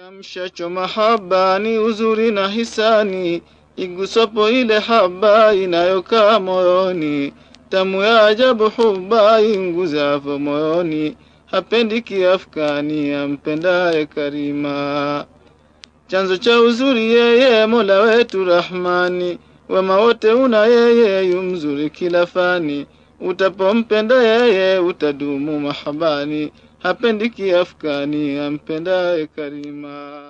Kiamshacho mahaba ni uzuri na hisani, igusapo ile haba inayokaa moyoni, tamu ya ajabu huba inguzavo moyoni, hapendi kiafkani ampendaye Karima. Chanzo cha uzuri yeye Mola wetu Rahmani, wema wote una yeye yu mzuri kila fani, utapompenda yeye utadumu mahabani, hapendi kiafkani ampendaye Karima.